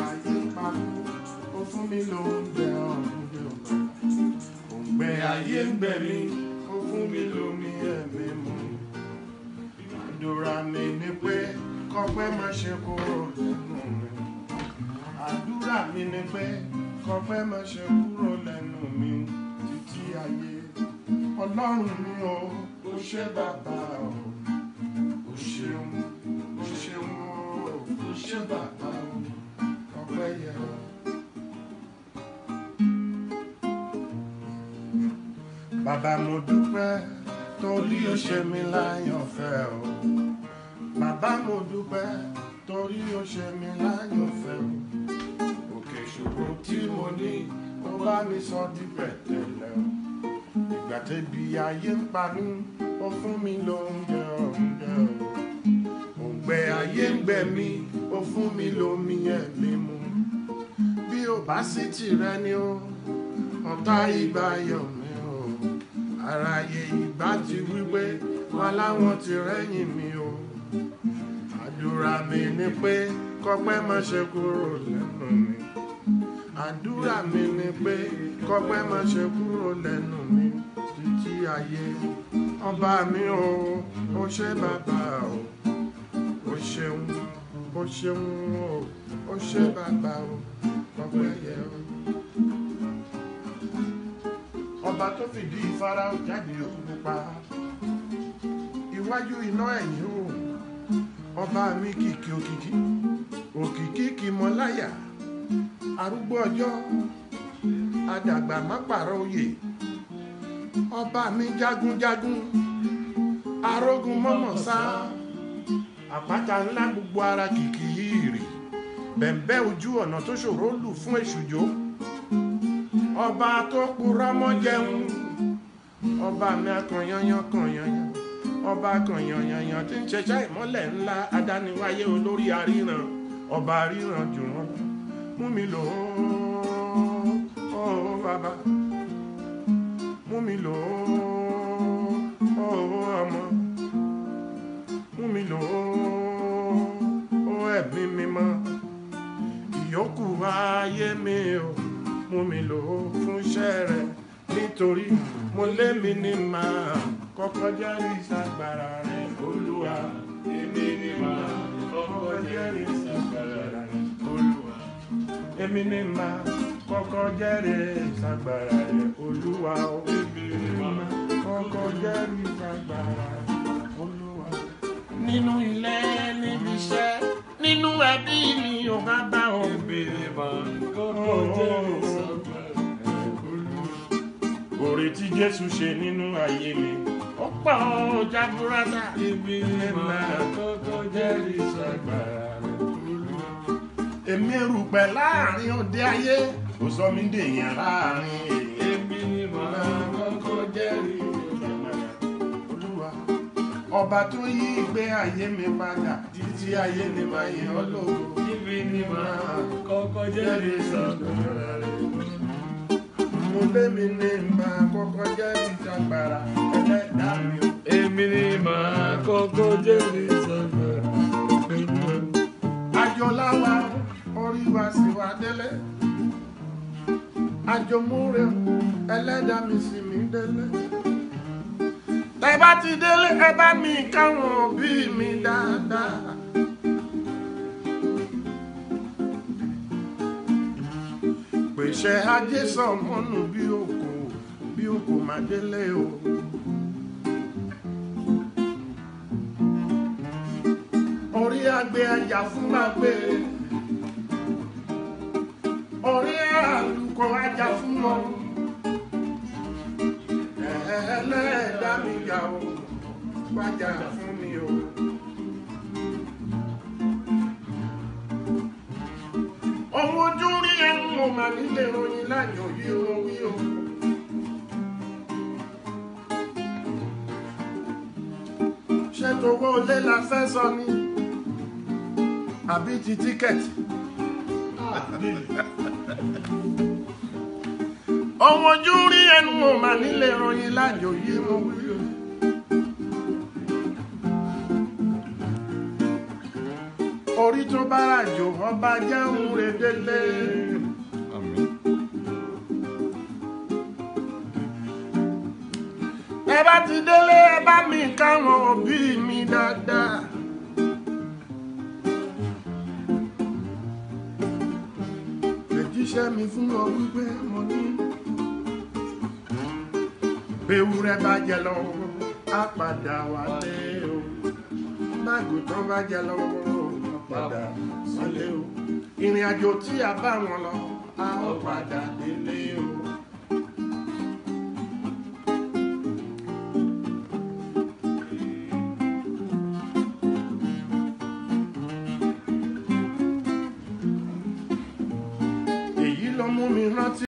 ayé ń pa mí ó fún mi lóúnjẹ ọ̀run bí ó bá òǹgbẹ ayé ń gbẹ mí ó fún mi lómi ẹ̀mí mu àdúrà mi ni pé kọ́pẹ́ má ṣe kúrò lẹ́nu mi àdúrà mi ni pé kọ́pẹ́ má ṣe kúrò lẹ́nu mi títí ayé ọlọ́run mi o ó ṣe bàbá o ó ṣeun ó ṣeun o ó ṣe bàbá o ọpẹ́ yẹ o. Bàbá mo dúpẹ́ torí ó ṣe mí láyọ̀fẹ́ o. Bàbá mo dúpẹ́ torí ó ṣe mí láyọ̀fẹ́ o. Òkè ìṣòro tí mo ní ó bá mi sọ di pẹ̀tẹ́lẹ̀ o. Ìgbà tẹ́bi ayé ń pa mí ó fún mi lóúnjẹ oúnjẹ o. Òǹgbẹ ayé ń gbẹ mí ó fún mi lómi ẹ̀mí mu. Bí ó bá sí tìrẹ ni ó ọ̀tá ìgbà yọ̀ mí o aráyé ìgbà ti wípé wọn láwọn ti rẹ́yìn mi o àdúrà mi ni pé kọ́pẹ́ má ṣe kúrò lẹ́nu mi àdúrà mi ni pé kọ́pẹ́ má ṣe kúrò lẹ́nu mi títí ayé ọba mi o ó ṣe bàbá o ó ṣeun ó ṣeun o ó ṣe bàbá o ọpẹ́ yẹ o ọba tó fìdí ìfarao jáde òkú pupa iwájú iná ẹ̀yìn o ọba mi kìkì òkìkí òkìkí kì mọ láyà arúgbó ọjọ́ adàgbà má pààrọ̀ oyè ọba mi jagunjagun arógun mọ́mọ́ sá àpáta ńlá gbogbo ara kìkì yìí rì bẹ̀m̀bẹ́ ojú ọ̀nà tó ṣòro lù fún èṣùjó ọba tó purọ́ mọ́ jẹun ọba mi akànyanyan kànyanyan ọba kànyanyanyan tí ń ṣẹṣẹ́ ìmọ́lẹ̀ ńlá adániwáyé olórí aríran ọba aríran jù wọ́n lọ mú mi lò ó ó bàbá mú mi lò ó ó ọmọ mú mi lò ó ó ẹ̀mí mímọ́ ìyókù ayé mi o mú mi lò ó fún iṣẹ́ rẹ nítorí mo lé mi ní màá kọ́kọ́ jẹ́rìí sagbára rẹ olúwa èmi ní màá kọ́kọ́ jẹ́rìí sagbára rẹ olúwa èmi ní màá kọ́kọ́ jẹ́rìí sagbára rẹ olúwa o èmi ní màá kọ́kọ́ jẹ́rìí sagbára rẹ olúwa nínú ilé níbi iṣẹ́ nínú ẹbí mi ò bá bá ọ Ebere máa ń kọ́kọ́ jẹ́rìí sagbára rẹ olúwa. Oore tí Jésù ṣe nínú ayé mi, ó pọ̀ ó jaburata. Ebere máa ń kọ́kọ́ jẹ́rìí sagbára rẹ olúwa. Èmi erùpẹ̀ láàrin òde ayé, kò sọ mí dèèyàn láàrin èèyàn. Ebere máa ń kọ́kọ́ jẹ́rìí sagbára rẹ Olúwa, ọba tó yí ìgbé ayé mi padà, títí ayé ni màá yìn ọ́ lógo. Ebere máa ń kọ́kọ́ jẹ́rìí sagbára rẹ olúwa. Mo lé mi ní màá kọ́kọ́ jẹ́ ìjàgbára ẹlẹ́dàá mi o. Èmi ni màá kọ́kọ́ jẹ́rìí sagbára rẹ olúwa. Àjọláwa orí wa sì wá délé. Àjọmúre ẹlẹ́dàá mi sì mí délé. Tẹ bá ti délé ẹ bá mi káwọn òbí mi dáadáa. Pèsè ajé sọmọnù bí òkò bí òkò má délé o. orí agbe ajá fún agbe orí àlùkò ajá fún ọ ẹlẹ́ẹ̀dá mi yà ó wájà fún mi o. ohun ojú rí ẹnu mo mà nílé ròyìn láyọ̀ yí o wí o. ṣé tówó ilé la fẹ́ sọ ni àbí ti tíkẹ́ẹ̀tì. ohun ojú rí ẹnu mo mà nílé ròyìn láyọ̀ yí o wí o. orí tó bá ràjò ọba jẹun redele. Àmín. ẹ bá ti délé ẹ bá mi káwọn òbí mi dáadáa. ẹ̀jíṣẹ́ mi fún ọ wípé mo ní. Bewúrẹ́ bá jẹ lọ́wọ́, á padà wálé o. Mágùtán bá jẹ lọ́wọ́, á padà wálé o. Ìrìn àjò tí a bá wọn lọ, a ó padà délé o. èyí ló mú mi rántí.